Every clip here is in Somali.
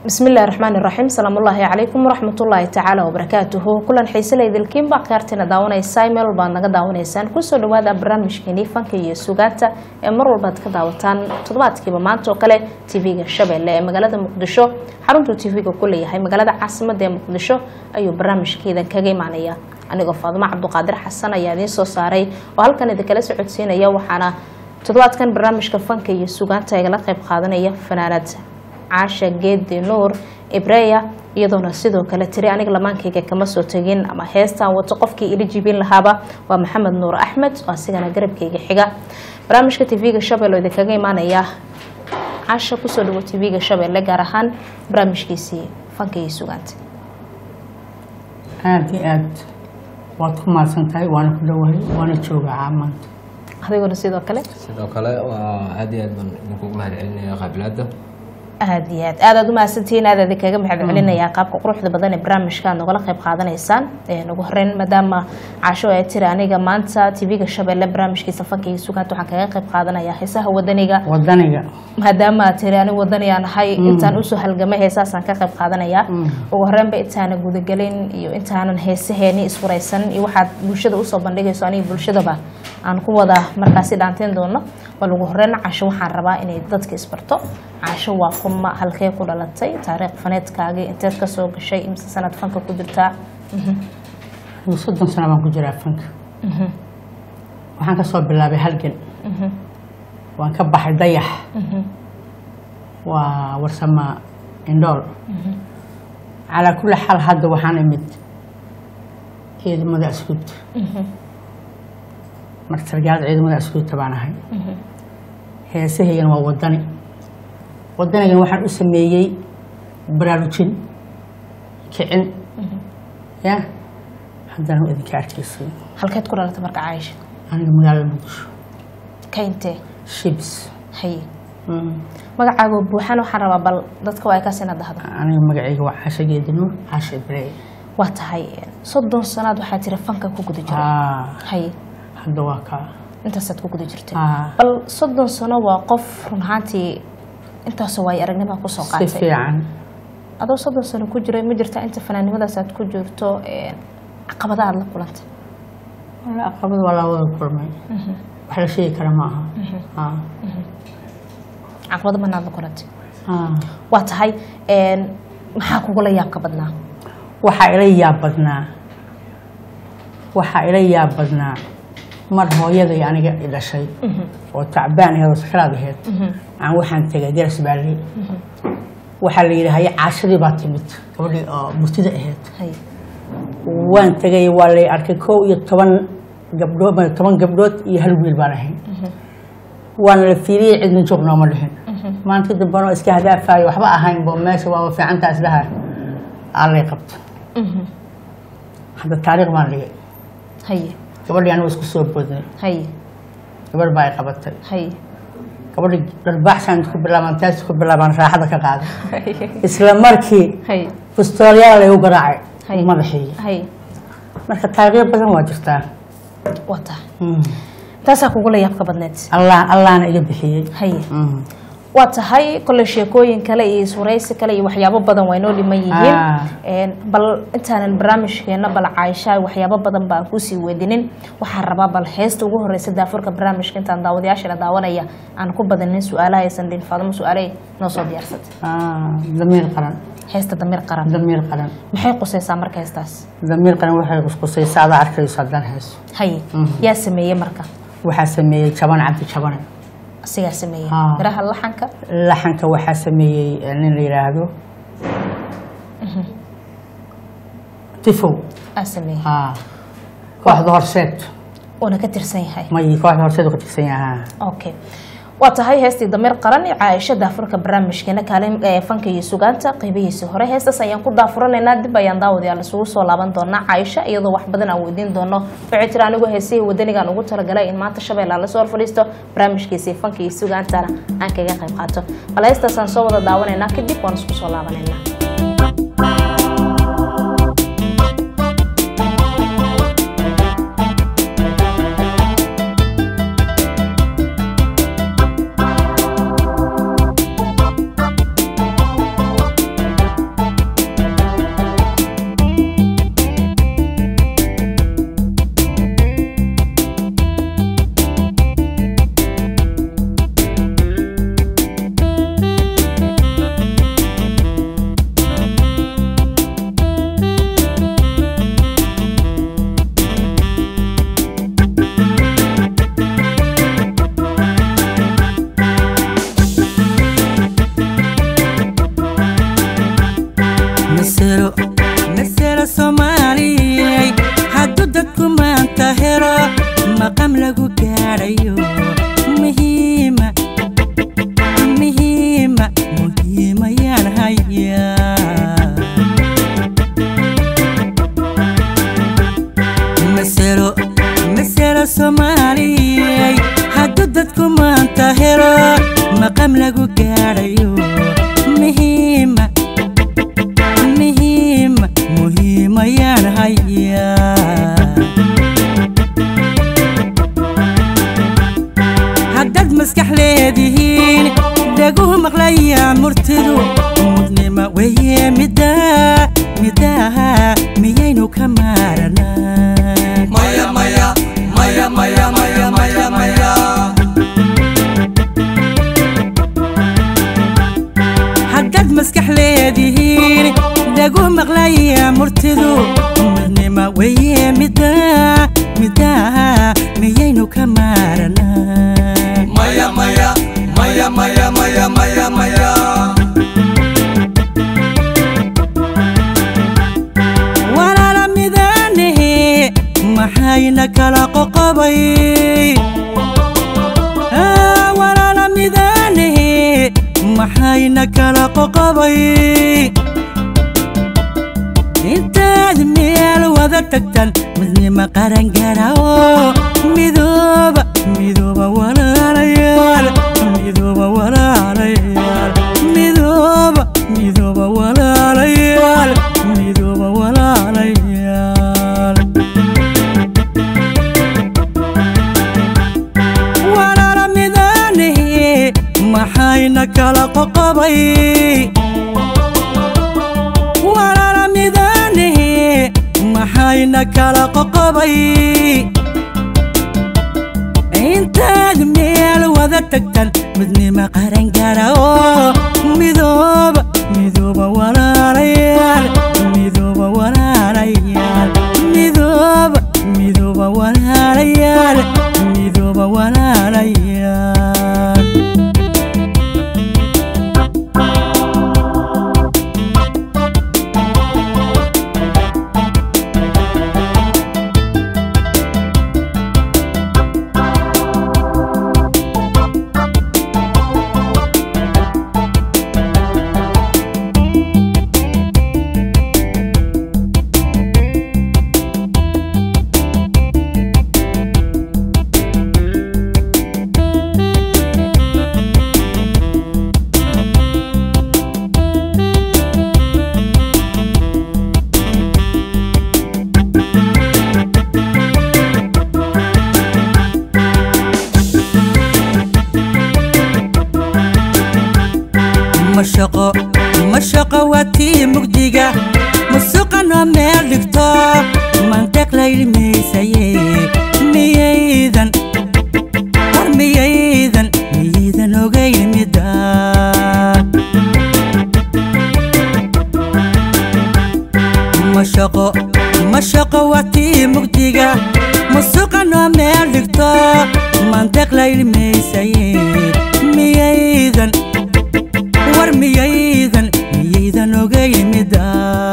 bismillahi raxmaani raxiim salaamullaahi calaykum waraxmatullaahi tacaala wabarakaatuhu kulan xiise laydilkiinba akhyaartiina daawanaysaa meel walbaad naga daawanaysaan kusoo dhawaada barnaamijkeenii fanka iyo sugaanta ee mar walbaad ka daawataan toddobaadkiiba maanta oo kale tv-ga shabeelle ee magaalada muqdisho xaruntuu tv-ga ku leeyahay magaalada caasimada ee muqdisho ayuu barnaamijkeedan kaga imaanaya anigoo faadimo cabduqaadir xasan ayaa idiin soo saaray oo halkan idinkala socodsiinaya waxaana toddobaadkan barnaamijka fanka iyo sugaanta igala qayb qaadanaya fanaanad caasha geedi nuur ibreya iyadoona sidoo kale tiri aniga lamaankayga kama soo tegin ama heestaan wato qofkii ila jibin lahaaba waa maxamed nuur axmed oo asigana garabkayga xiga barnaamijka tv-ga shabeelle oo idinkaga imaanaya caasha kusoo dhawo tv-ga shabeelle gaar ahaan barnaamijkiisii fanka iyo sugaanta aada iyo aad waad ku mahadsan tahay waana ku dhowahay waana joogaa caamaanta adiguna sidoo kale sidoo kale waa aad iyo aad baan idinkugu mahad celinaya qaabilaada aada iyo aad aadaad umahadsantihiin aad idinkaga mahad celinayaa qaabka quruxda badan ee barnaamijka aad nogala qayb qaadanaysaan ugu horeyn maadaama caasho ay tiri aniga maanta tv-ga shabeelle barnaamijkiisa fanka iyo sugaanta waxaan kaga qayb qaadanayaa heesaha wadaniga wadaniga maadaama aad tiri anigu wadaniyaa nahay intaan usoo halgamay heesaasaan ka qayb qaadanayaa ugu horreynba intaanan gudagelin iyo intaanan heesaheeni isfuraysan iyo waxaad bulshada usoo bandhigayso aniga bulshadaba aan ku wada markaasi dhaanteen doono bal ugu horeyn caasho waxaan rabaa inay dadka isbarto caasho waa kuma halkee ku dhalatay taariikh faneedkaagii inteed ka soo gashay imse sanad fanka ku jirtaa anigu soddon sano baan ku jiraa fanka waxaan kasoo bilaabay halgan waan ka baxay dayax waa warsama indhool calaa kulli xaal hadda waxaan imid ciidamada askuubta marka sargaalada ciidamada askuubta baan ahay heesahaygana waa wadani wadanigan waxaan u sameeyey baraarujin kicin ya haddana waa idinka arkaysay halkeed ku dhalatay marka caaisha aniga magaalada muqdisho ka intee shibs haye magacaago buuxan waxaan rabaa bal dadka waa kaas inaad dahdo aniga magacayga waa caasha geedi nuur caasha ibrahim waa tahay soddon sanaad waxaa jira fanka ku guda jira Ah, haye hadda waa kaa intaasaad ku guda jirtay Ah. bal soddon sano waa qof run ahaantii intaasoo waayo aragnima kusoo si qaatay fiican adoo soddon sano ku jiray ma jirta inta fanaannimadaas aad ku jirto caqabada aad la kulantay wala aqabad waa laa wada kulmay wax la sheegi kara ma aha Ah, caqabado mana aad la kulantay ah. waa tahay maxaa kugula yaabka badnaa waxaa ila yaab badnaa waxaa ila yaab badnaa mar hooyaday aniga i dhashay oo tacbaan aheed oo sakaraad aheyd aan waxaan tegay garas baalley waxaa la yidhi haye caashadii baa timid gabadhii oo murtida aheyd haye waan tegay waa lay arkay kow iyo toban gabdhood toban gabdhood iyo hal wiil baan ahay waana la fiiriyey cidna joog nooma dhihin maanta dambana iska hadaafayo waxba ahayn bo meesha waaba fiicantaa isdhaha allay qabta hadda taariikh baan dhigay haye gabadhii anigu isku soo boodnay haye gabadh baa ay qabatay haye gabadhii dharbaaxsaan ku bilaabaan taas ku bilaabaan raaxada ka qaaday isla markii haye bistoolyaal laygu garaacay Hay. madaxii haye marka taariikhyo badan waa jirtaa waa tahay taasaa kugula yaabka badneed allah allahna iga bixiyey haye Mm. waa tahay kolley sheekooyin kale iyo iswaraysi kale iyo waxyaabo badan waa inoo dhiman yihiin Ah. Een, bal intaanan barnaamijkeena bal caaisha waxyaabo badan baan kusii weydinin waxaan rabaa bal heesta ugu horeysa daafurka barnaamijka intaan daawadayaashana daawanaya aan ku badanin su-aalaha aysan dhin faadimo su-aaley noo soo diyaarsatay Ah, damiir qaran heesta damiir qaran damiir qaran maxay qusaysaa marka heestaas damiir qaran waxay qusqusaysaa adaa arkayso haddaan hayso haye yaa sameeyey marka waxaa sameeyey jaban cabdi jabane asigaa sameeyey Ah. miraha laxanka laxanka waxaa sameeyey eh, nin la yidhaahdo tifow aa sameeyey Ah, kooxda horseed uuna ka tirsan yahay may kooxda horseed uu ka tirsan yahaa okay waa tahay heestii damiir qaran iyo caaisha daafurka barnaamijkeena kaalin ee fanka iyo sugaanta qeybihiisii hore heestaas ayaan ku daafuranaynaa dib ayaan daawadayaal isugu soo laaban doonaa caaisha iyadoo wax badan aan weydiin doono waxay tiri anigu heesihii wadanigaan ugu talagalay in maanta shabeella lasoo hor fadhiisto barnaamijkiisii fanka iyo sugaantana aan kaga qayb qaato bal heestaasaan soo wada daawanaynaa kadib waan isku soo laabanaynaa masero masero soomaaliyey hadduu dadku maanta helo maqam lagu gaadhayo muhiima muhiima muhiimayaan hayaa masero masero soomaaliyey hadduu dadku maanta helo maqam lagu gaadhayo muhiima muhiima muhiimayaan hayaa haddaad maskax leedihiin dhaguhu maqlayaan murtidu mudnima weye middaa middaha miyaynu ka maaranaa maya maya maya maya maya maya maya haddaad maskax leedihiin dhaguhu maqlayaan murtidu mudnima weye middaa middaha miyaynu ka maaranaa maya maya maya maya maya maya maya walaala midaanahe maxayna kala qoqobay Ah, walaala midaanahe maxayna kala qoqobay intaad meel wada tagtan midnima qaran garao midooba midooba walaalayaal midooba walaalayaal midooba midooba walaalayaal midooba walaalayaal walaala midaanahe maxayna kala qoqobay walaala midaanahe maxayna kala qoqobay intaad meel wada tagtan midnima qaran gara oo midooba midooba walaalayaal midooba walaalayaal midooba midooba walaalayaal midooba walaalayaal mashaqo mashaqo waa tii mugdiga musuqanoo meel dhigto mantiq la ilmaysaye miyaydan war miyaydan miyaydan ogayn mida mashaqo mashaqo waa tii mugdiga musuqanoo meel dhigto mantiq la ilmaysaye miyaydan war miyaydan miyaydan ogayn mida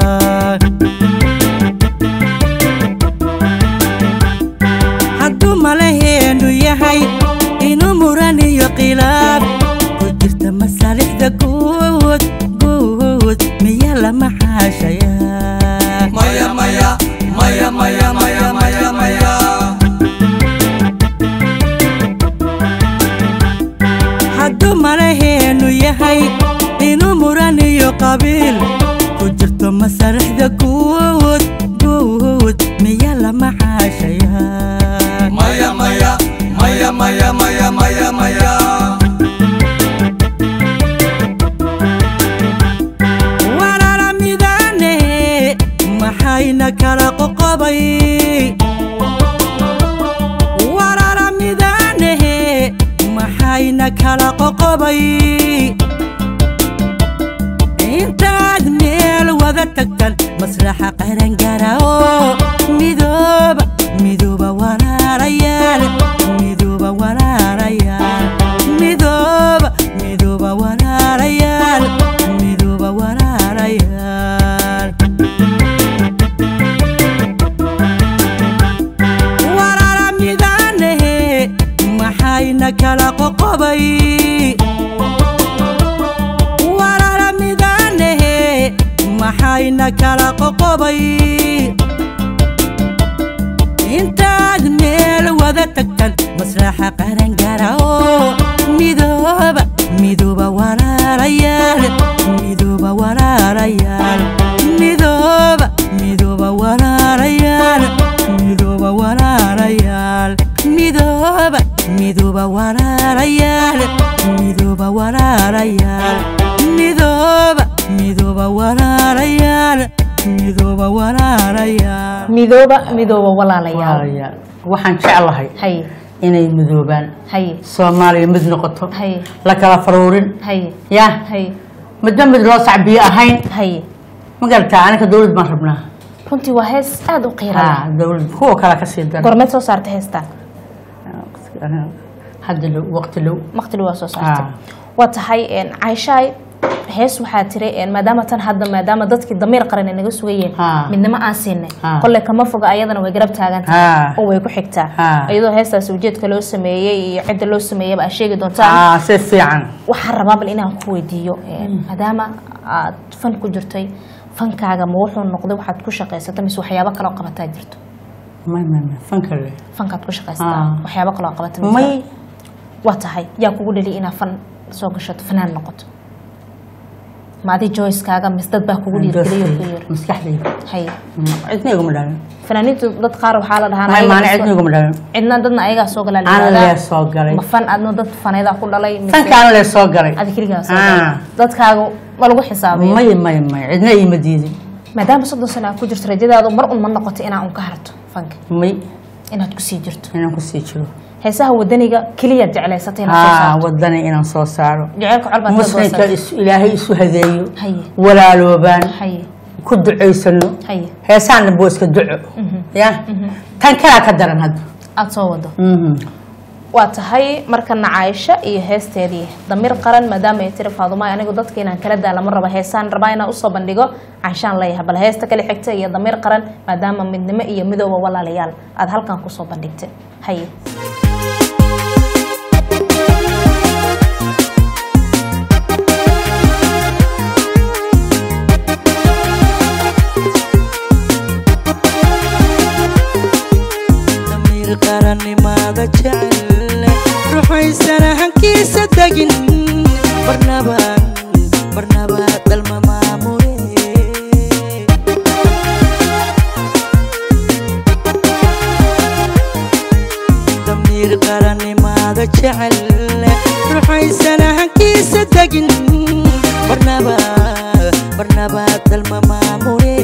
hadduu malaheenu yahay inuu muran iyo khilaaf ku jirta masaalixda guud guud miya lama xaashayaa maya maya maya maya maya maya maya hadduu malaheenu yahay inuu muran iyo qabiil ku jirto masaalixda guud guud miya lama xaashayaa maya maya maya maya maya maya maya walaala midaane maxayna kala qoqobay walaala midaane maxayna kala qoqobay intaad meel wada tagtan maslaxa qaran gara oo midooba midooba walaalayaal midooba walaalayaal midooba midooba walaalayaal midooba walaalayaal kala qoqobay intaad meel wada tagtan masraxa qarangara oo midooba midooba walaalayaal midooba walaalayaal midooba midooba walaalayaal midooba walaalayaal midooba midooba walaalayaal midooba walaalayaal midooba midooba walaalayaal midooba walaalayaal midooba midooba walaalayaal walaalayaal waxaan jeclahay haye inay midoobaan haye soomaaliya mid noqoto haye la kala faruurin haye ya haye midba mid loo sacbiyo ahayn haye ma garataa aniga dawlad baan rabnaa runtii waa hees aada u qiira leh ha dawlad kuwa kale kasii dara gormeed soo saartay heestaan hadda low waqti low maqtili waa soo saartay Ah. waa tahay een, cayshaay hees waxaa tiri een, maadaama tan hadda maadaama dadkii damiir qaran ay naga sugayeen Ah. midnimo aan siinay Ah. kolle kama foga ayadana way garab taagan tahay Ah. oo way ku xigtaa Ah. iyadoo heestaasi ujeedka loo sameeyey iyo cidda loo sameeyaba aad sheegi doontaan ah si fiican waxaan rabaa bal inaan ku weydiiyo een, maadaama aad fan ku jirtay fankaaga ma wuxuu noqday waxaad ku shaqaysata mise waxyaabo kaloo qabataa jirto may may may fanka le fankaad ku shaqaysataa Ah. waxyaabo kaloo qabata ma may jiraan? waa tahay yaa kugu dhali inaad fan soo gashato fanaan noqoto ma adi joyskaaga mise dad baa kugu dhiirgeliyo ku yiri maskaxdayda haye cidna iguma dhalin fanaaniintu dad qaar waxaa la dhahaa may ayaga maana soo- cidna iguma dhalin cidna dadna ayagaa soo galaa la aan yidhahdaa. lee soo galay ma fan adna dad fanaydaa ku dhalay mise fanka aan lee soo galay adi keligaa soo Ah. galay dadkaaga ma lagu xisaabiyo may may may cidna iima diidin maadaama soddon sano aad ku jirto rajadaadu mar un ma noqoto inaa un ka harto fanka may inaad kusii jirto inaan kusii jiro heesaha wadaniga keliyaad jeclaysatay inaad soo haa saarto wadani inaan soo saaro jaceylka col baad ka muslimka goosatay is- ilaahay isu hadeeyo haye walaaloobaan haye ku ducaysano haye heesaan dhanbo iska duco ya tan kalaa ka daran hadda aada soo wado Mhm. waa tahay markana caaisho iyo heesteedii damiir qaran maadaama ay tiri faadumaay anigu dadka inaan kala daa lama rabo heesaan rabaa inaan usoo bandhigo caashaan leeyahay bal heesta kale xigta iyo damiir qaran maadaama midnimo iyo midooba walaalayaal aada halkan kusoo bandhigtay haye damiir qarannimaada jecel ruxaysana hankiisa degin barnaba barnaba dalma maamule damiir qarannimaada jecel ruxaysana hankiisa degin barnaba barnaba dalma maamule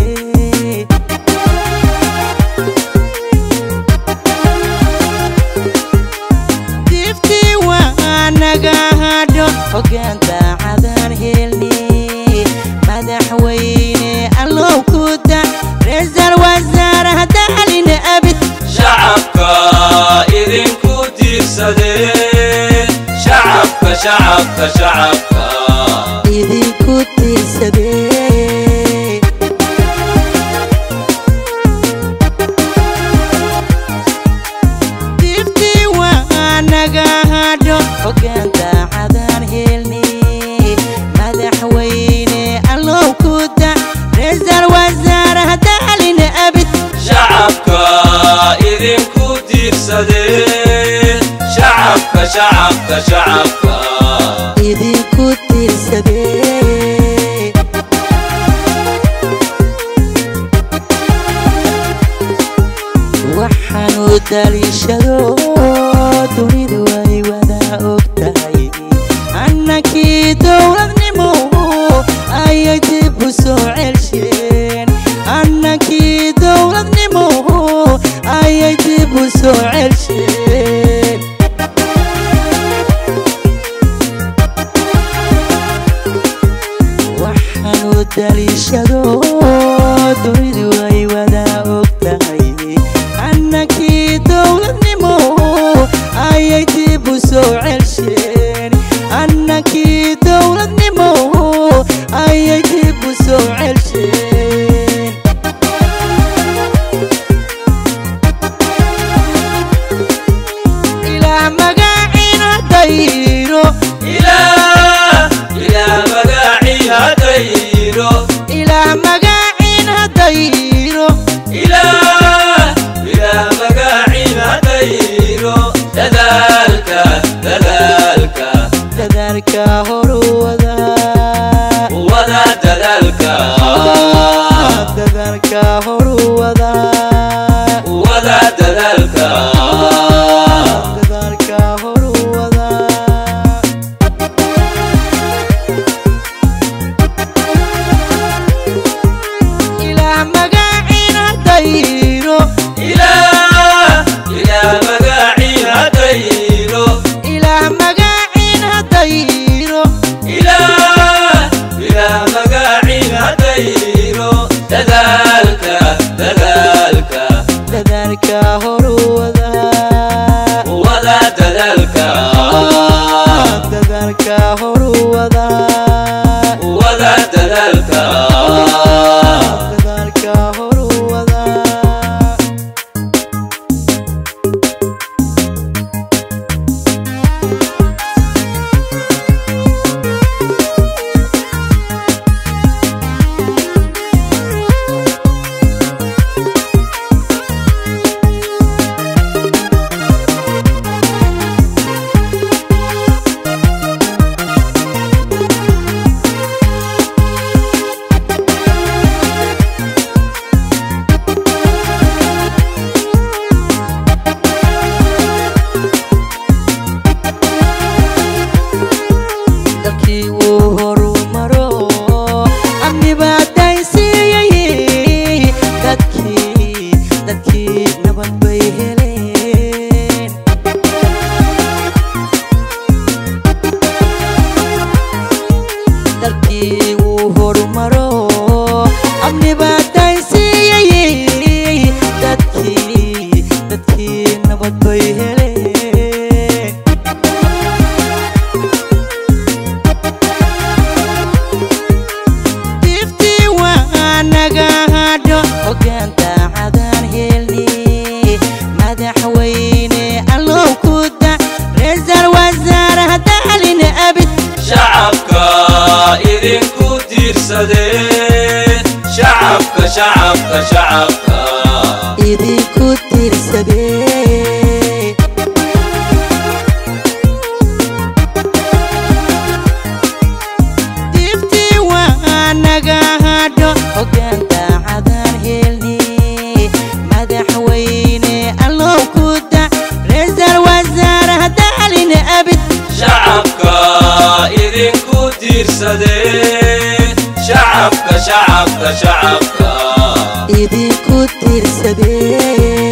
diftii waa naga hadho hoggaan daacadaan helni madaxweyne allow ku da reesal wasaaraha daalina abid shacabka idinku tiirsadee shacabka shacabka shacabka idinku tiirsadee diftii waa naga hadho hoggaan daacadaan helni madaxweyne allow ku da reesal wasaaraha daalina abid shacabka idinku tiirsadee shacabka shacabka shacabka idinku tiirsadee waxaanu daliishado dunidu ay wada og tahay annakii dowladnimo ayay dib u soo celsheen annakii dowladnimo ayay dib u soo celsheen waxaanu daliishado dunidu ay wada og tahay annakii dowladnimo ayay dib u soo celsheen annakii dowladnimo ayay dib u soo celsheen ilaa magaciina dayro ilaa ilaa magacii hadayro ilaa magac dadaalka dadaalka horu wada wada dadaalka dadaalka horu wada ilaah magaciina dayro ilaah ilaah magaciina dayro ilaah magaciina dayro ilaah ilaah magaciina dayro dadaalka dadaalka dadaalka horu wada wada dadaalka dadaalka horu wada wada dadaalka dadaalka horu wada dalkii uu horumaro amni baa daysiiyey dadkii dadkii nabad bay heleen dalkii uu horumaro amni baa daysiiyey dadkii dadkii nabad bay heleen iftii waa naga hadho hoggaan daacadaan helni madaxweyne allow ku da reesal wasaaraha daalin abid shacabka idinku tiirsadee shacabka shacabka shacabka idinku tirsadee iftii waa naga hadho hoggaan daacadaan helni madaxweyne allow ku da reesal wasaaraha daalin abid shacabka idinku tiirsadee shacabka shacabka shacabka idinku tirsadee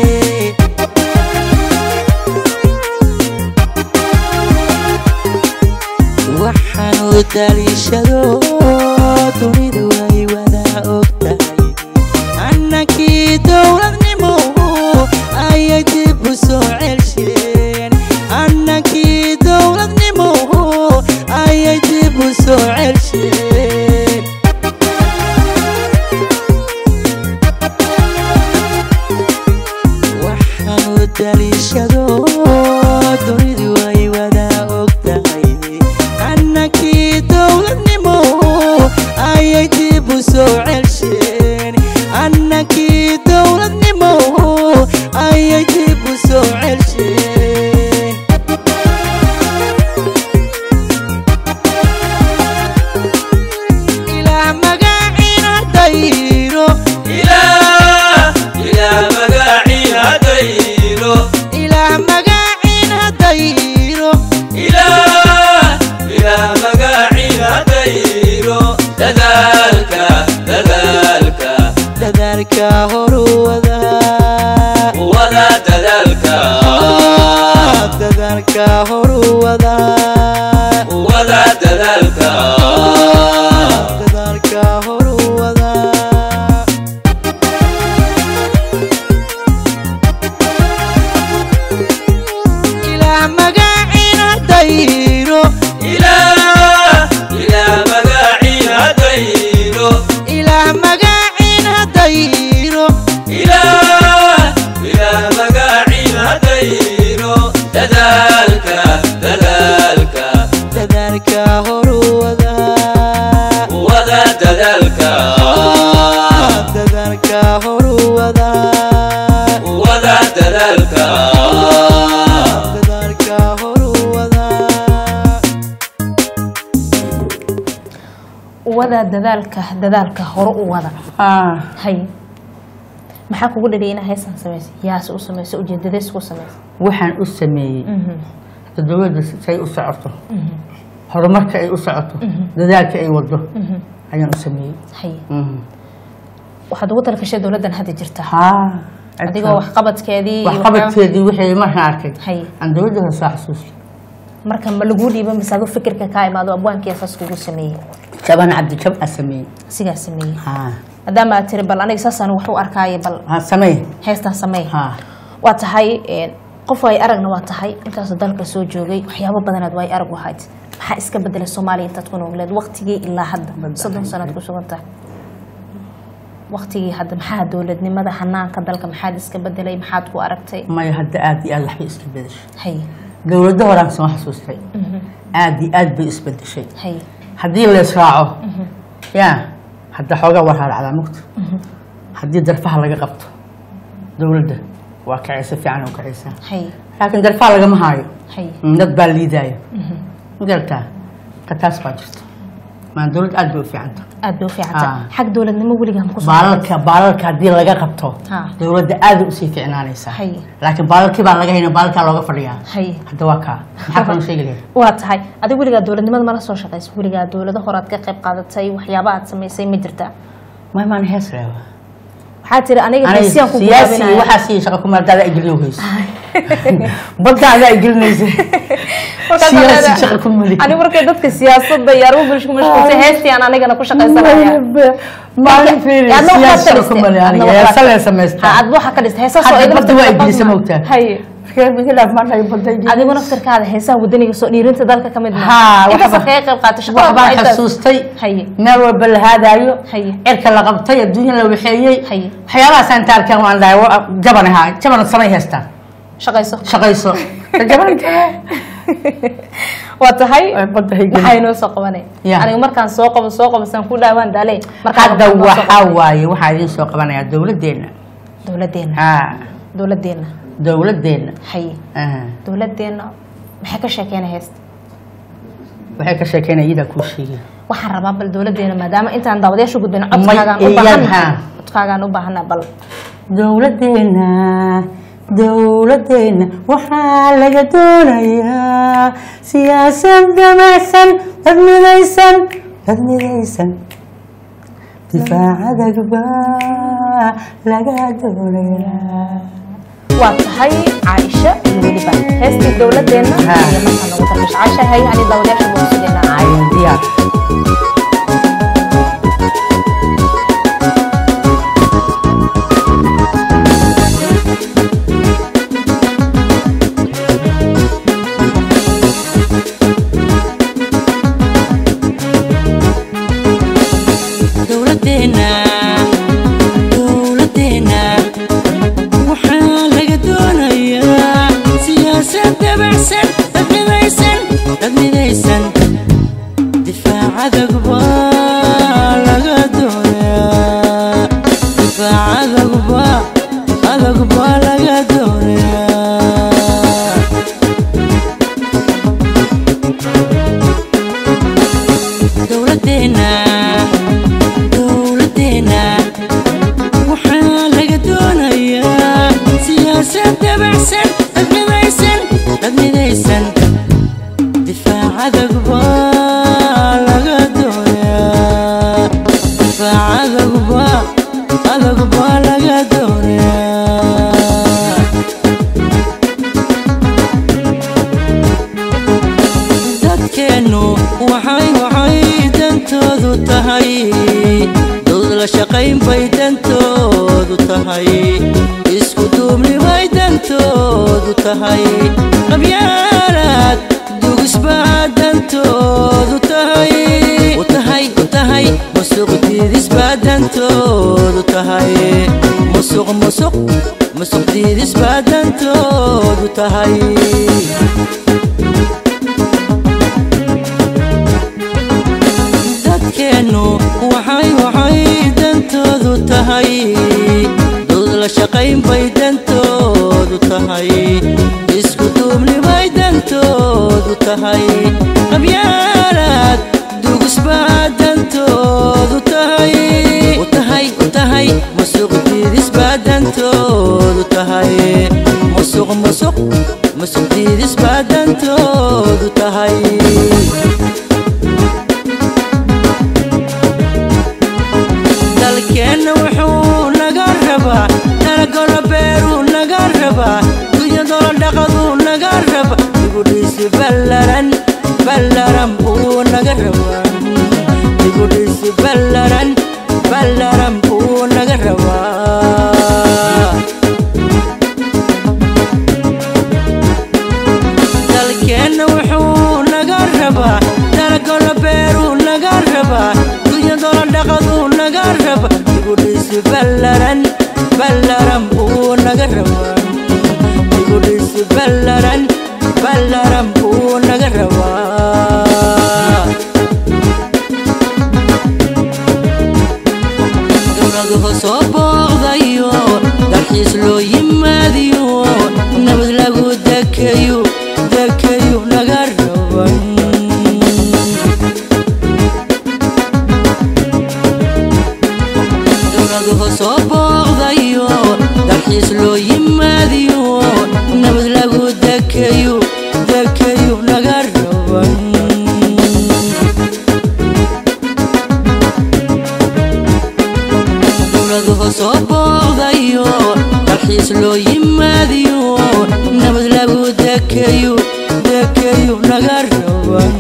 waxaanu daliishado dunidu ay wada og tahay annakii dowladnimo ayay dib u soo celsheen annakii dowladnimo ayay dib u soo celsheen waxaanu daliishado dunidu ay wada og tahay annakii dowladnimo ayay dib u soo celsheen annakii dowladnimo ayay dib u soo celsheen ilaah magaciina dayro ilaah ilaah magaciina dayro ilaah magaciina dayro ilaah ilaah magaciina dayro dadaalka dadaalka dadaalka horu wada wada dadaalka dadaalka horu wada wada dadaalka dadaalka horu wada ilaah magaciina dayro ilaah ilaah magaciina dayro ilaah magaciina dayro ilaah ilaah magaciina dayro dadaalka dadaalka dadaalka horu wada wada dadaalka dadaalka horu wada wada dadaalka dadaalka horu wada wada tiraahdaa dadaalka dadaalka hore u wada Ah, hay maxaa kugu dhaliyay inaa heestan samaysay yaase u samaysay ujeedadays ku samaysay waxaan u sameeyey hadda dowladda say u socoto horumarka ay u socoto dadaalka ay wado ayaan u sameeyey hay Mhm. waxaad ugu talakashay dowladdan hadda jirta haa adigoo waxqabadkeedii iyo waxqabadkeedii wixii markaan arkay hay aan dowladda hore soo xasuustay marka ma laguu dhiiba mise aduu fikirka kaa imaado abwaankii asaas kugu sameeyey jaban cabdijab aa sameeyey sigaa sameeyey haa maadaama aad tiri bal aniga saasaan wax u arkaayo bal haa samee heestan samey haa waa tahay een, qof ay aragna waa tahay intaasoo dalka soo joogay waxyaabo badanaad waa ay arag wahayd maxaa iska bedelay soomaaliya intaad ku noogleed waqtigii ilaa hadda soddon sanaad ku sugan tahay waqtigii hadda maxaa dowladnimada hanaanka dalka maxaad iska bedelay maxaad ku aragtay maya hadda aad iyo aad waxbay iska bedeshay hay dowladda horaan soo xasuustay aad iyo aad bay isbedeshay hay haddii lees raaco yaa hadda xoogaa war haracdaa mugta haddii darfaha laga qabto dowladda waa kacaysa fiican u kacaysaa hay laakiin darfaha lagama haayo hay dad baa liidaayo ma garataa ka taas baa jirta maan dowlad aad bay u fiicanta aad bay u fiicanta Ah. xag dowladnimo weligaa ma ku soo baalalka baalalka haddii laga qabto Ha. dowladda aaday usii fiicnaanaysaa Hay. laakiin baalalkii baa laga hayna baalalkaa looga fadhiyaa hay hadda waa kaa maxaa kaloo sheegi lahayd waa tahay adiga weligaa dowladnimada mala soo shaqaysa weligaa dowlado horaad ka qayb qaadatay waxyaaba aad samaysay ma jirtaa may maan hees leewa waxaa tiri aniga aniga geesiyaan ku siyaasi gaabinaya waxaa sii shaqa kuma haddaada igeliyo hayso badda adaa igelinaysa siyaasi shaqa ku mali ani markay dadka siyaasadda iyo arrimo bulsho ku mashquulsan heestii aan anigana ku shaqaysanaya maalin fiiri Adna waxaad siyaasi ka shaqa ku dhistay. mali Adna aniga waxaad- heesa leen Ha, samaystaa adba waxaa ka dhistay heesaasoo hadda idin badda waa naftirka igelisa qofna- moogtaa haye adigu naftirkaada heesaha wadaniga soo dhiirinta dalka ka mid Haa, intaasa waxba- kaga qayb qaatay shaqada waxbaan waa intaas. xasuustay haye meel walba la haadaayo Haye. cirka la qabtay adduunya la waxeeyey Haye. waxyaabahaasaan taarkaan waan dhahay wa- jaban ahaa jaban samay haystaan shaqayso shaqayso jaban waa tahay badda hay maxaa inoo soo qabanay Ya. aniga markaan soo qabo soo qabo saan ku dhaawaan daale markaan hadda waxaan noo soo waxaa qabanay. waaye waxaa idiin soo qabanayaa dowladdeena dowladdeena haa dowladdeena dowladdeena haye aha. dowladdeena maxay ka sheekeynay heesta waxay ka sheekeynaya iyadaa kuu sheegay waxaan rabaa bal dowladdeena maadaama intaan daawadayaasha gudbin May codkaagaan u iyad, baahannahay haa. codkaagaan u baahannahay bal dowladdeena dowladdeena waxaa laga doonayaa siyaasad damacsan dad midaysan dad midaysan difaacadagba laga doonayaa waa tahay caaisha iyo weliba heestii dowladdeena Haa. iyo markaan ugu tarbish caasha hay hani daawadayaasha buu sugeynaa cayan diyaar dowladdeena dowladdeena waxaa laga doonayaa siyaasad dabacsan dad midaysan dad midaysan difaacadagba laga doonayaa difaacadagba adagba laga doonayaa dowladdeena dowladdeena waxaa laga doonayaa siyaasad dabacsan dad midaysan dad midaysan difaacadagba laga doonayaa difaacadagba adagba laga doonayaa dadkeennu waxay waxay dantoodu tahay dowd la shaqayn bay dantoodu tahay isku duubni bay dantoodu tahay qabyaalaad dugisbaa dantoodu tahay u tahay u tahay musuq diidisbaa dantoodu tahay musuq musuq musuq diidisbaa dantoodu tahay dadkeennu waxay waxay dantoodu tahay dowd la shaqayn bay dantoodu tahay isku duubni bay dantoodu tahay qabyaalaad dugisbaa dantoodu ballaran buu naga rabaa dalkeenna wuxuu naga rabaa dalagolo beeruu naga rabaa dunyadolo dhaqaduu naga rabaa igudhisi ballaran ballaran buu naga rabaa igudhisi ballaran ballaran buu naga rabaa dowladuhu soo booqdayo dalxiis loo yimaadiyo nabad lagu dekeyo dekeyo naga raban dowladuhu soo booqdayo dalxiis loo yimaadiyo nabad lagu dekeyo dekeyo naga raban dowladuhu soo booqdayo dalxiis loo yimaadiyo nabad lagu dekeyo dekeyo naga raban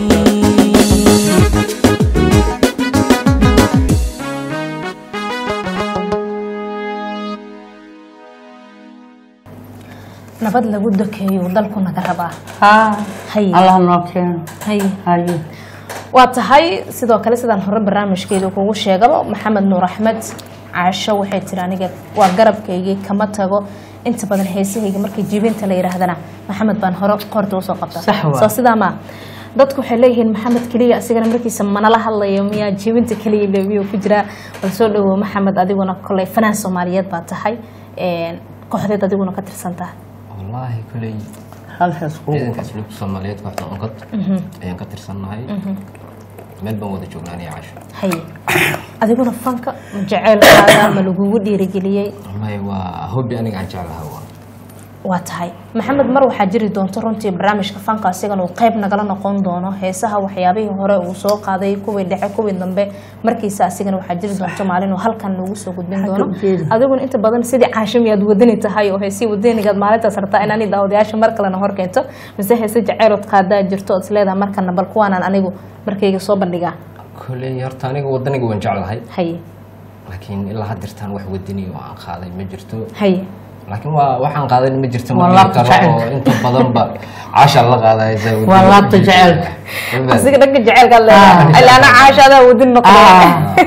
nabad lagu dokeeyo dalku naga rabaa haa Hay. allah noo keeno hay haye waa tahay sidoo kale sidaan hore barnaamijkeedu kugu sheegaba maxamed nuur axmed caasho waxay tiri aniga waa garabkaygii kama tago inta badan heesahayga markii jibinta la yidhaahdana maxamed baan hore qoorta usoo qabta Sax waa. soo sidaa maa dadku waxay leeyihiin maxamed keliya asigana markiisa manala hadlayo miyaa jibinta keliya le miyuu ku jiraa bal soo dhawow maxamed adiguna koley fanaan soomaaliyeed baa tahay een, kooxdeed adiguna ka tirsan tahay wallaahi koley halkaas kuu ciidanka asluubka soomaaliyeed kooxda onkad ayaan ka tirsannahay meel baan wada joognaa aniga casho haye adiguna fanka ma jeceelkaada ma lagugu dhiirigeliyey wallaahi waa hobby aniga aan jeclaha waa waa tahay maxamed mar waxaa jiri doonto runtii barnaamijka fanka asigana uu qayb nagala noqon doono heesaha waxyaabihii hore uu soo qaaday kuwii dhexe kuwii dambe markiisa asigana waxaa jiri doonto maalin uu halkan noogu soo gudbin Halka doono u jeedi. adiguna inta badan sidii caashimi aad wadani tahay oo heesii wadanigaad maalintaas rabtaa inaani daawadayaasha mar kalena hor keento mise heese jaceylood qaadaa jirto ood isleedaha markana bal kuwaanaan anigu markayga soo bandhigaa koley horta aniga wadaniga waan jeclahay haye laakiin ilaa haddirtaan wax wadani oo aan qaaday ma jirto haye laakiin waa waxaan qaaday ma jirto Waa ma laabta karo oo jacaylka. inta badanba caasha la qaadaya saa wadani waa ma laabta jirto. jacaylka Ma asiga dhanka jeceelkaad leedahay Ah. ilaa ana caashaadaa wadin noqday Ah.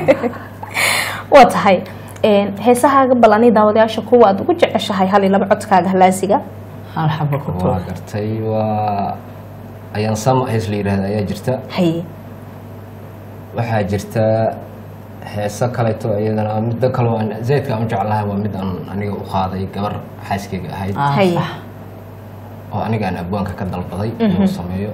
waa tahay een, heesahaaga bal ani daawadayaasha kuwa aad ugu jeceshahay hal iyo laba codkaaga halaasiga hal xaba ku waa tuur gartay waa ayaan sama hees la yidhahda ayaa jirta haye waxaa jirta heeso kaleeto iyadana midda kaloo aan zaydka aan u jeclahay waa mid aan aniga u qaaday gabar xaaskeyga ahayd Ah, haye sax. oo aniga aan abwaanka ka dalbaday inuu sameeyo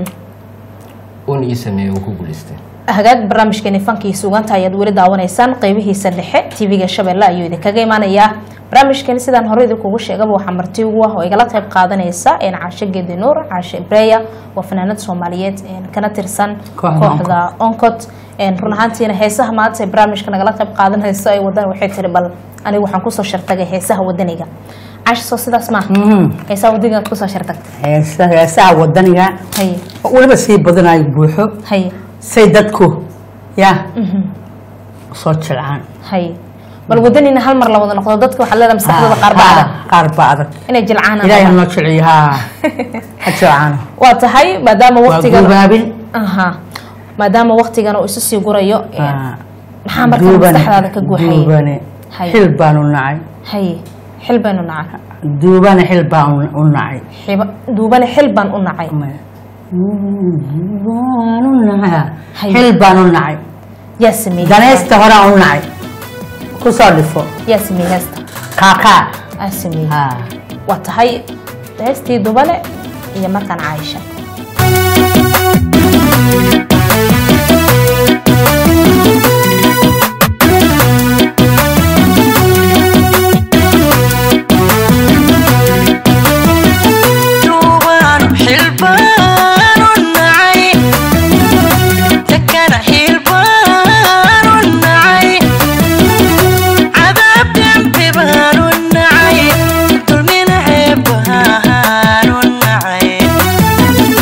uuna ii sameeyo uu ku guulaystay hagaag barnaamijkeeni fankii suuganta ayaad weli daawanaysaan qeybihiisa dhexe tv-ga shabeelle ayuu idinkaga imanayaa barnaamijkeeni sidaan hore idinkugu sheegaba waxaa marti ugu ah oo igala qayb qaadanaysa een caashe geedi nuur caashe ibreya waa fanaanad soomaaliyeed een kana tirsan Kooxda kooxda oncod een run ahaantiina heesaha maanta ee barnaamijka nagala qayb qaadanayso ay wadaan waxay tiri bal anigu waxaan kusoo shartagay heesaha wadaniga caashe soo sidaas maaha Mhm. heesaha wadaniga aad kusoo shartagtay heesa heesaha wadaniga haye weliba sii badanayo buuxo haye say dadku ya soo jilcaan haye bal wadanina hal mar la wada noqdo dadka waxaa leedahay maskaxdooda qaar baa adag qaar baa adag inay jilcaan ilaahay hanoo jilciyo ha ha jilcaano waa tahay maadaama waa waqtigan gubaabin aha maadaama waqtigan uu isu sii gurayo ee, Ah, maxaa markaa duubane, maskaxdaada ka guuxayay duubane Hay. xil baanu nacay haye xil baynu nacay duubane xil baan u nacay Xiba- duubane xil baan u nacay baanu nacay Hay. xil baan u nacay yaa sameeyey danaysta horaan u nacay ku soo dhifo yaa sameeyey heesta kaakaa aa sameeyey ha waa tahay heestii dubale iyo markaan caaisha duubaan xilbaan u nacay takana xilbaan u nacay cadaab dembi baan u nacay dulmina ceeb baan u nacay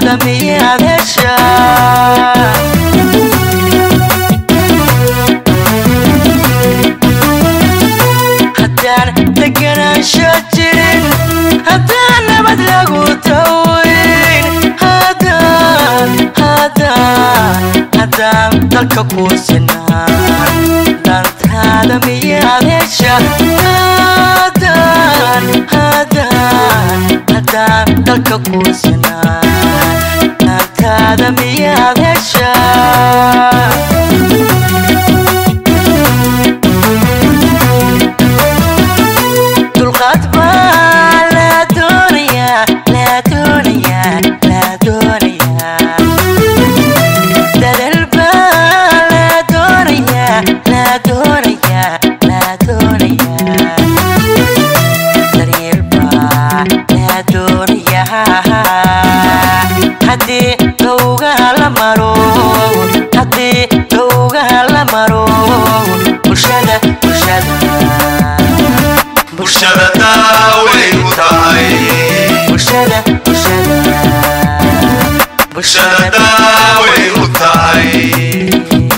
dantaada miyaad heshaa haddaan deganaansho jirin haddaan nabad lagu tawayn haddaan haddaan haddaan dalka ku sinaan dantaada miyaad hesha haddaan haddaan haddaan dalka ku sinaan dantaada miyaad heshaa dulqaad baa la doonayaa la doonayaa la doonayaa dadal baa la doonayaa la doonayaa la doonayaa daryeel baa la doonayaa haddii dhowgaha la maro haddii dhowgaha la maro bulshada bulshada bulshada daaway u tahay bulshada bulshada bulshada daaway u tahay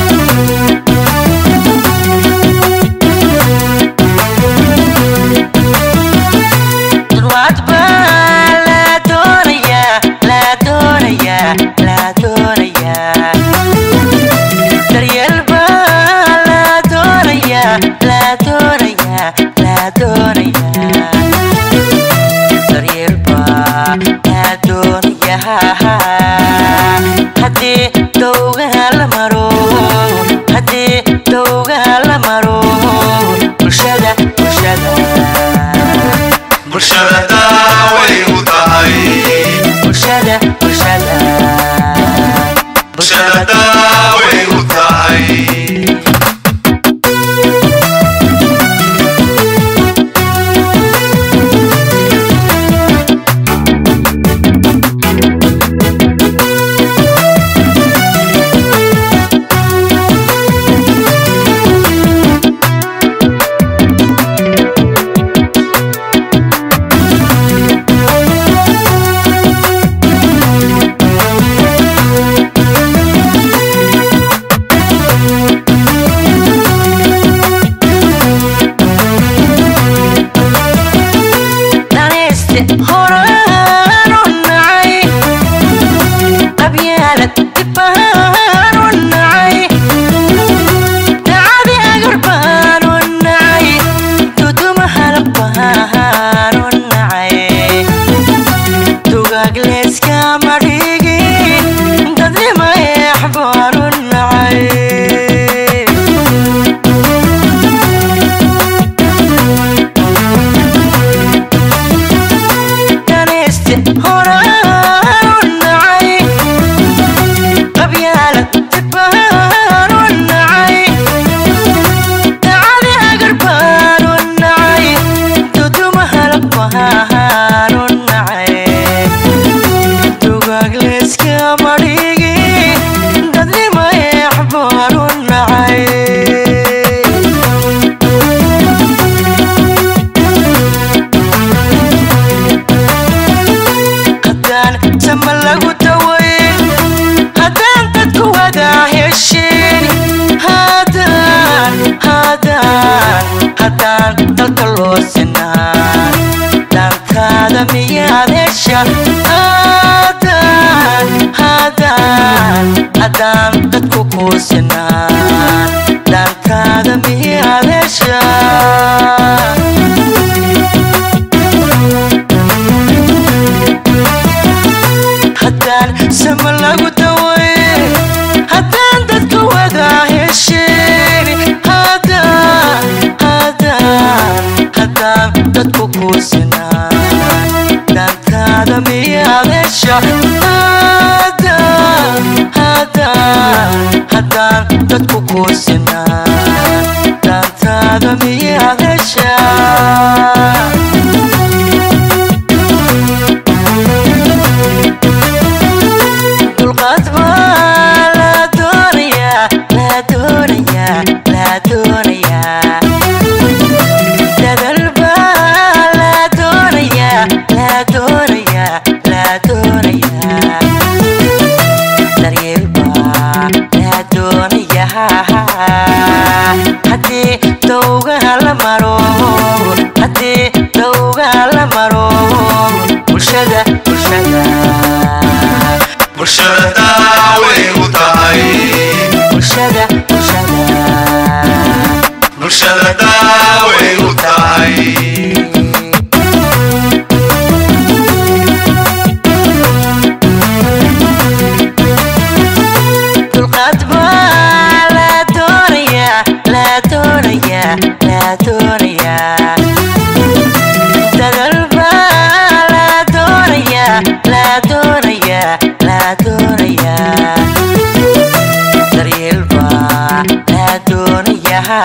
dulwaad baa la doonayaa la doonayaa la doonayaa daryeel baa la doonayaa la doonayaa la doonayaa daryeel baa la doonayaa haddii dhowgaha la maro haddii dhowgaha la maro bulshada bulshada bulshada daaway u tahay bulshada bulshada bulshada daaway u tahay danayste horaan u nacay qabyaalad dibbaan u nacay dacadi agar baan u nacay duduma halaq baan u nacay dugaag leeskama dhigin dadnima eex baan u nacay danayste horaan u nacay qabyaalad dibbaan u nacay dacadi agar baan u nacay duduma halaq baan u nacay dugaag leeskama dhigin dadnima eex baan u nacay haddaan sama lagu dawayn haddaan dadku wada heshin haddaan haddaan haddaan dalka loo sinaan dantaada miyaad hesha haddaan haddaan haddaan dadku kuu sinaan dantaada miyaad hesha haddaan sama lagu dawayn haddaan dadka wada heshin haddaan haddaan haddaan dadku kuu sinaan dantaada miyaad hesha haddaan haddaan haddaan dadku kuu sinaan dantaada miyaad hesha dulqaad baa la doonayaa la doonayaa la doonayaa dadal baa la doonayaa la doonayaa la doonayaa bulshada bulshada bulshada daaway u tahay bulshada bulshada bulshada daaway u tahay dulqaad baa la doonayaa la doonayaa la doonayaa dadal baa la doonayaa la doonayaa la doonayaa daryeel baa la doonayaa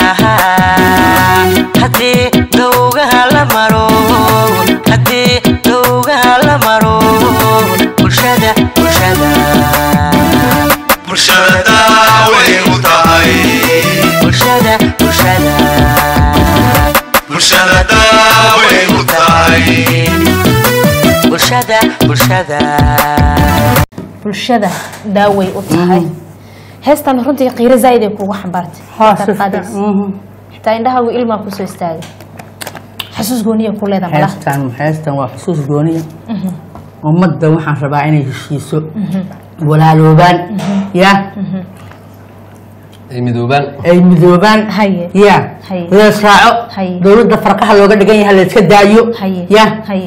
haddii dowgaha la maro haddii dowgaha la maro bulshada bulshada bulshada daaway u tahay bulshada bulshada bulshada daaway u tahay bulshada bulshada bulshada daaway u tahay heestan runtii qiiro zaaid ay kugu xambaartay haa markaad si qaadaysa. fiican mhm. xitaa indhahaagu ilmaa kusoo istaagay xasuus gooniya ku leeda malaha heestan heestan waa xusuus gooniya ummadda waxaan rabaa inay heshiiso walaaloobaan ya ay midoobaan ay midoobaan Haye. ya Haye. lees raaco Haye. dowladda farqaha looga dhigan yahay layska daayo haye ya haye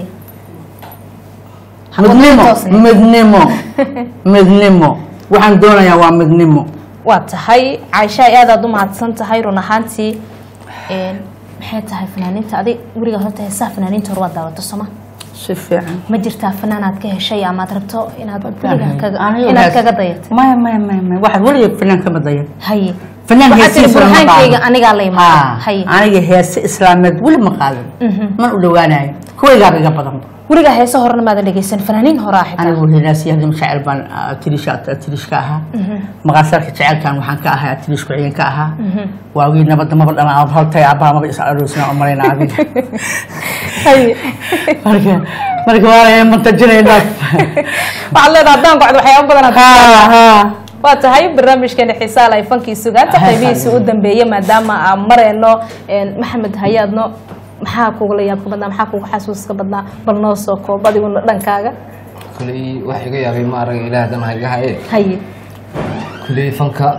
midnimo toosay. midnimo midnimo waxaan doonayaa waa midnimo waa tahay caaisha aad aad u mahadsan tahay run ahaantii een, maxay tahay fanaaniinta adig weligaa horta heesaha fanaaniinta hore waad daawato soma si fiican ma jirtaa fanaanaad ka heshay amaad rabto inaad Aniga weligaa kaga- aniga inaad hees- kaga dayato maya maya maya maya waxaad weligeed fanaan kama dayan haye fanaan Waxaad tiri heesiisa lama burhaankayga qaado. anigaa la imaada Haa, haye aniga heese islaameed weli ma qaadan man u dhawaanayo kuwaygaaba iga badan weligaa heese horena maadan dhegeysan fanaaniin horaa xitaa anigu hinaasi hadii jecel baan atirish atirish ka ahaa maqaasarka jecelkan waxaan ka ahaa atirish ku-xigeen ka ahaa waagii nabadda maba dhanaa haltay abbaa maba is aroosina umalayna adiga haye marka marka waa mantajinaynaa waxaad leedahay haddaan gocdo waxyaaba badan aad haa haa waa tahay barnaamijkeena xiisaa lay fankii sugaanta qaybihiisa u dambeeyey maadaama aan mareyno een, maxamed hayaadno maxaa kugula yaabka badnaa maxaa kuga xasuuska badnaa bal noo soo koob adiguna dhankaaga kuley wax iga yaabay ma arag ilaah dan ha iga haye haye kuley fanka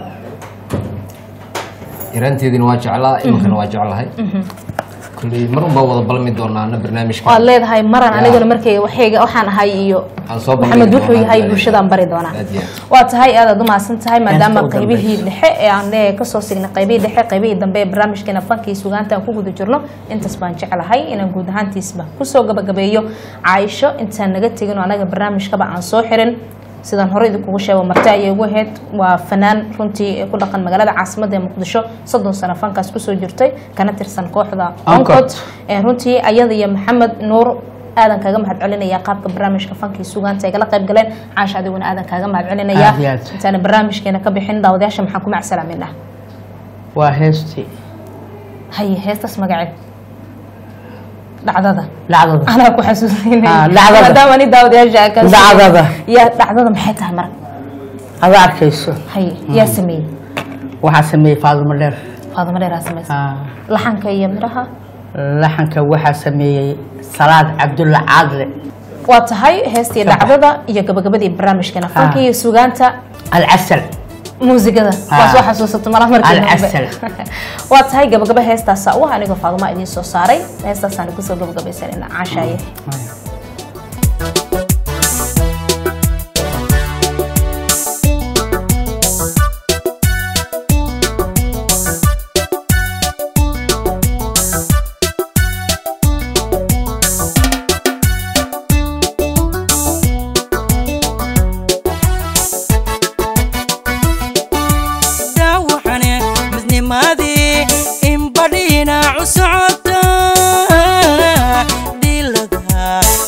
yaraanteediina waa jeclaa iminkana waa jeclahay kuley mar unbaa wada balmi doonaana barnaamijka waad leedahay maran Ya. aniguna markayga waxayga waxaan ahay iyo Aan soo bandhigi maxamed wuxuu doonaa yahay hadda. bulshadaan bari doonaa Aad iyo aad. waa tahay aad aad u mahadsan tahay maadaama Heesta u qaybihii dambaysa. dhexe ee aan eh, kasoo signay qaybihii dhexe qaybihii dambe ee barnaamijkeena fankii sugaanta aan ku guda jirno intaas baan jeclahay inaan guud ahaantiisba kusoo gabagabeeyo caaisho intaan naga tegin oo anaga barnaamijkaba aan soo xirin sidaan hore idinkugu sheego marti ayay ugu ahayd waa fanaan runtii ee ku dhaqan magaalada caasimadda ee muqdisho soddon sano fankaas kusoo jirtay kana tirsan kooxda Oncod. oncod Ee, runtii ayada iyo maxamed nuur aadan kaaga mahad celinaya qaabka barnaamijka fankii sugaanta ay kala qayb galeen caasha adiguna aadan kaaga mahad celinaya Aad iyo aad. intaana barnaamijkeena ka bixin daawadayaasha maxaan ku macsalaaminaa waa heestii haye heestaas magaceed dhacdada dhacdada anaa ku xasuusinay Ah, dhacdada. maadaama ni daawadayaasha aa kaa Dhacdada. ya dhacdada maxay tahay marka ada arkayso haye yaa sameeyey waxaa sameeyey faadimo dheer faadimo dheeraa samaysa Haa. laxanka iyo midhaha laxanka waxaa sameeyey salaad cabdulla caadle waa tahay heestii Sabax. dhacdada iyo gabagabadii barnaamijkeena fanka iyo sugaanta alcasal muusigada Ah. waa soo xasuusato malaha markii dambe. Alcasal. waa tahay gabagaba heestaasa u ah anigoo faaduma idiin soo saaray heestaasaan kusoo gabagabaysanayna caashaaye dhaawacane midnimadii in badhiinacu socota dhilada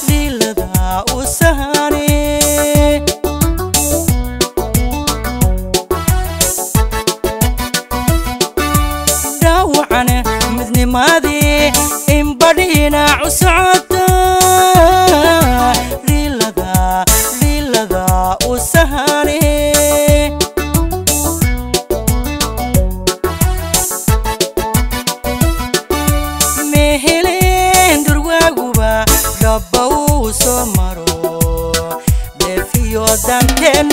danteenu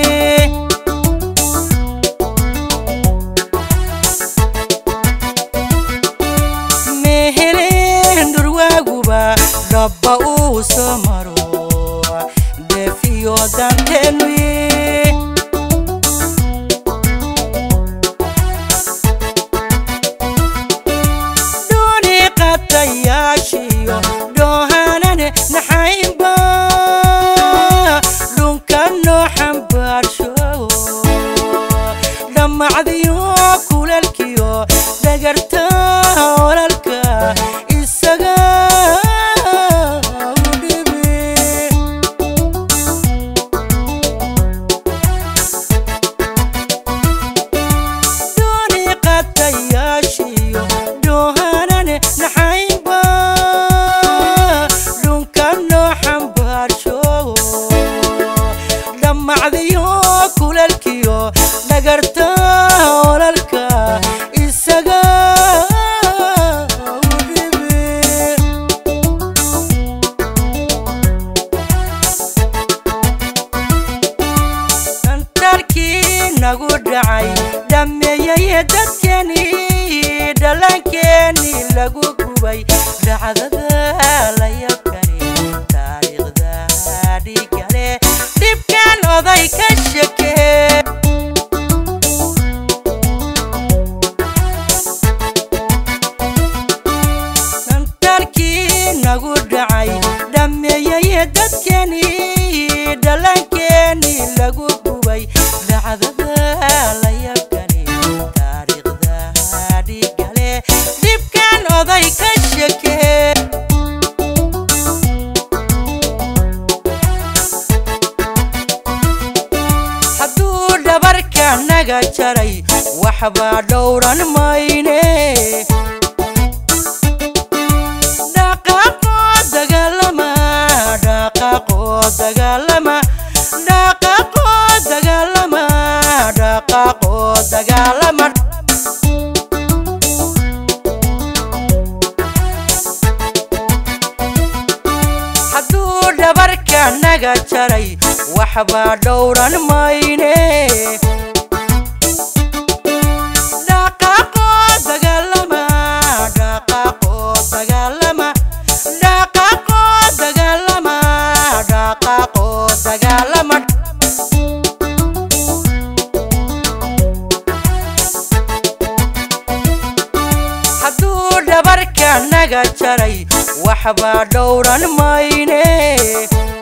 meheleen dhurwaaguba dhabba uu soo maro deefiyo danteenu dooni qatayaashiyo doohanane naxaynba dhunka noo xambaarsho dhammacdiyo kulalkiyo dhagarta olalka isaga u dhibi dooni qatayaashiyo doohanane naxaynba dhunka noo xambaarsho dhammacdiyo kulalkiyo dhagarta olalka isaga u dhibi santarkii nagu dhacay dhammeeyay dadkeenii dhallaankeenii lagu gubay dhacdada la yabkani taariikhda dhigale dhibkan oday ka shekee santarkii nagu dhacay dhammeeyay dadkeenii dhallaankeenii lagu gubay dhacdada la yabkani taariikhda dhigale dhibkan oday ka shekee hadduu dhabarka naga jaray waxbaa dhowran mayne dhaqaaqoo dagaalama dhaqaaqoo dagaalama dhaqaaqoo dagaalama dhaqaaqoo dagaalama hadduu dhabarka naga jaray waxbaa dhowran mayne dhaqaaqoo dagaalama dhaqaaqoo dagaalama dhaqaaqoo dagaalama dhaqaaqoo dagaalama hadduu dhabarka naga jaray waxbaa dhowran mayne